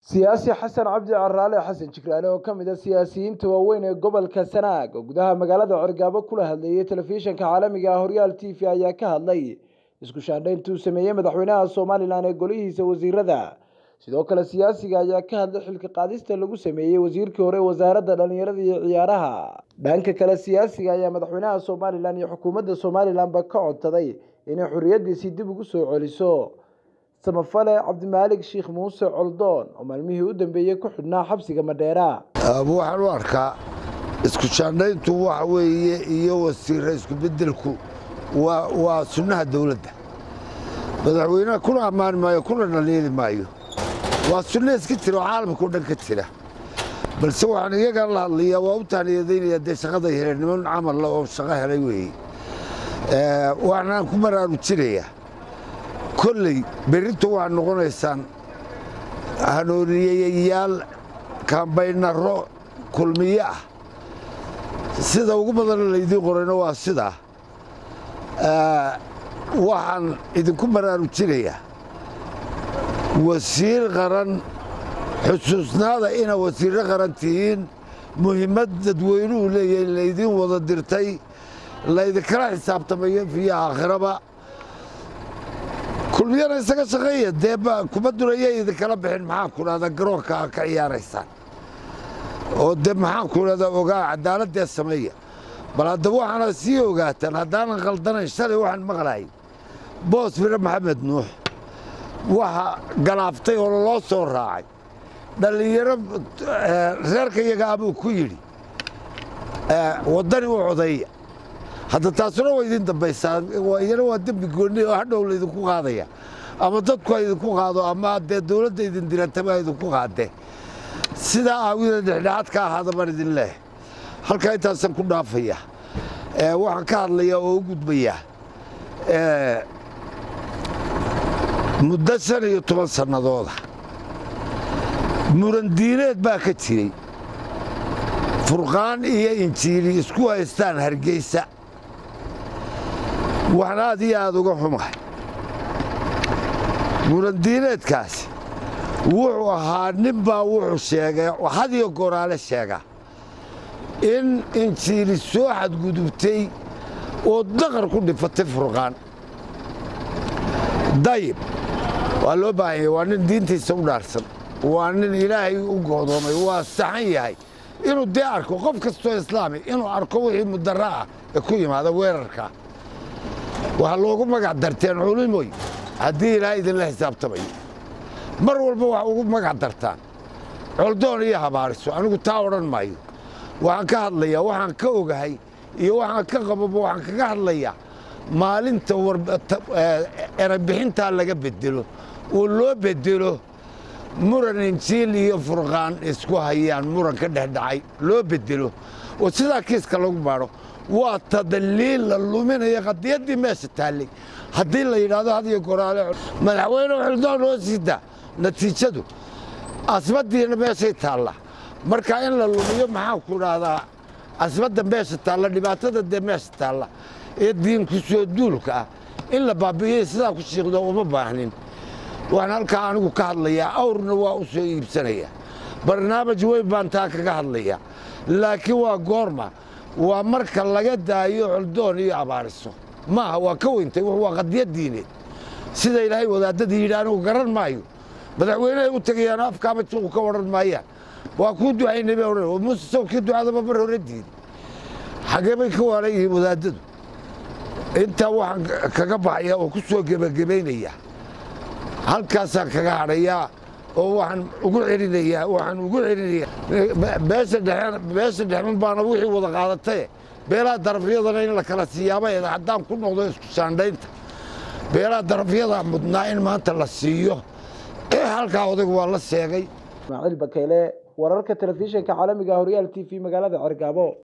siyaasi xasan cabdi caraale xasan jigraale oo ka mid a siyaasiyiinta waaweyn ee gobolka sanaag oo gudaha magaalada cergaabo kula hadleeyay telefishinka caalamiga ah horyaal t v ayaa ka hadlay isku shaandhayntuu sameeyey madaxweynaha somalilan ee golihiisa wasiirada sidoo kale siyaasiga ayaa ka hadlay xilka qaadista lagu sameeyey wasiirkii hore wasaaradda dhalinyarada iyo ciyaaraha dhanka kale siyaasiga ayaa madaxweynaha somalilan iyo xukuumadda somalilanba ka codsaday inay xorriyadiisii dib ugu soo celiso samafale cabdimaalig sheekh muuse coldoon oo maalmihii u dambeeyey ku xidhnaa xabsiga madheera waxaan u arkaa isku shaandhayntu waxa weeye iyo wasiira isku beddelku waa sunnaha dawladda madaxweynaha kuna ammaani maayo kuna dhaliili maayo waa sunna iska jira oo caalamka o dhan ka jira balse waxaan iyagaan la hadlayaa waa u tahniyadaynaya dee shaqada heleen niman camalla oo shaqo helay weeye waxaanaan ku baraarujinayaa kolley berrintu waxaad noqonaysaan hanuuniyayayaal kambaynaro kulmiye ah sida ugu badan laydiin qorayno waa sidaa waxaan idinku baraarujinayaa wasiir qaran xusuusnaada inaad wasiirro qaran tihiin muhimmad dadweynuhu leeyahay laydiin wada dirtay laydinkala xisaabtamayo fiyo aakhiraba kulmiyana isaga shaqeeya dee kubadduna yay idinkala bixin maxaan ku dhahdaa garoonka a ka ciyaaraysaan oo dee maxaan ku dhahdaa ogaa cadaaladee sameeya bal haddaba waxaana sii ogaataan haddaanan khaldanayn shalay waxaan maqlahay boos fire maxamed nuux waxa galaaftay oo loo soo raacay dhallinyaro reerka iyaga abuu ku yidhi waddani u codeeya hadda taasuna waa idin dambaysaa iyana waa dembi goonni oo hadhow laydinku qaadaya ama dadku ha idinku qaado ama dee dawladda idin dirataba ha idinku qaadee sidaa aawida dhexdhexaad ka ahaada baan idin leehay halkaa intaasaan ku dhaafaya waxaan ka hadlayaa oo u gudbayaa muddo shan iyo toban sannadooda murandiineed baa ka jiray furqaan iyo injiili isku haystaan hargeysa waxaan aad iyo aad uga xumahay murandiineedkaasi wuxuu ahaa nin baa wuxuu sheegay hadiyo goraale sheega in injiili soo xadgudubtay oo daqar ku dhifatay furqaan dayib waa loo baahan yahay waa nin diintiisa u dhaarsan waa nin ilaahay u goodoomay waa saxan yahay inuu dee arko qof kastoo islaami inuu arko wixii mudara ah ee ku yimaada weerarkaa waxaa loogu magac darteen culimoy haddii ilaahay idinla xisaabtamayo mar walba wax ugu magac dartaan coldoon iyo habaariso anigu taa odhan maayo waxaan ka hadlayaa waxaan ka ogahay iyo waxaan ka qababa waxaan kaga hadlayaa maalinta erebixintaa laga bedelo oo loo bedelo muran injiil iyo furqaan isku hayaan muran ka dhexdhacay loo bedelo oo sidaa kiiska lagu baadho waa tadaliil la luminaya qadiyaddii meesha taallay haddii la yidhaahdo hadiyo goraale madaxweyne xildaan loo siida natiijadu asbaddiina meeshay taalla marka in la lumiyo maxaan ku dhahdaa asbadda meesha taalla dhibaatada dee meesha taalla ee diinku soo duulka ah in la baabi'iyey sidaa ku shiiqdo uma baahnin waxaan halkaa anigu ka hadlayaa awrna waa u soo iibsanayaa barnaamij weyn baan taa kaga hadlayaa laakiin waa goorma waa marka laga daayo coldoon iyo abaariso maaha waa ka weyntay waa qadiyad diineed sida ilaahay wadaadadii yidhi anigu garan maayo madaxweynehay u tegayaan afkaama juuqu ka odhan maayaan waa kuu ducaynay bay odhan muuse sawkii ducadaba mar hore diiday xagee bay ka waalan yihiin wadaadadu intaa waxaan kaga baxaya oo ku soo gebagabaynaya halkaasaan kaga hadhayaa oo waxaan ugu celinayaa waxaan ugu celinayaa beesha dhexe beesha dhexman baana wixii wada qaadataye beelaha darafyadana in la kala siiyaabaeeda haddaan ku noqdo isku shaandhaynta beelaha darafyadaa mudnaa in maanta la siiyo halkaa odaygu waa la seegay ismaaciil bakeyle wararka telefishinka caalamiga horyaal t v magaalada cergaabo